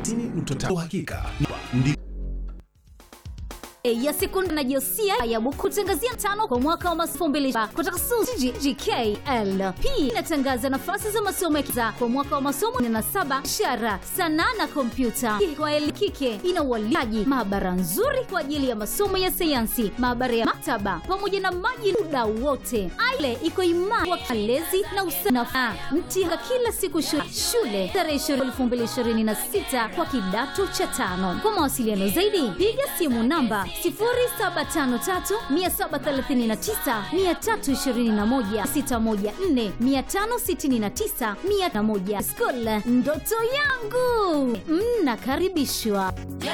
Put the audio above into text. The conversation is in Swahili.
90.5 uhakika ndi ya sekondari na jinsia ya kutangazia tano kwa mwaka wa masomo mbili kutoka SUZI GKL. Pia inatangaza nafasi za masomo ya kwa mwaka wa masomo na saba ishara, sanaa na kompyuta. Kwa elimu kike ina ualiaji, maabara nzuri kwa ajili ya masomo ya sayansi, maabara ya maktaba pamoja na maji muda wote. Aile iko imara kwa malezi na usafi. Mtinga kila siku shule, shule tarehe 2026 kwa kidato cha tano. Kwa mawasiliano zaidi piga simu namba 07537321 School ndoto yangu mnakaribishwa.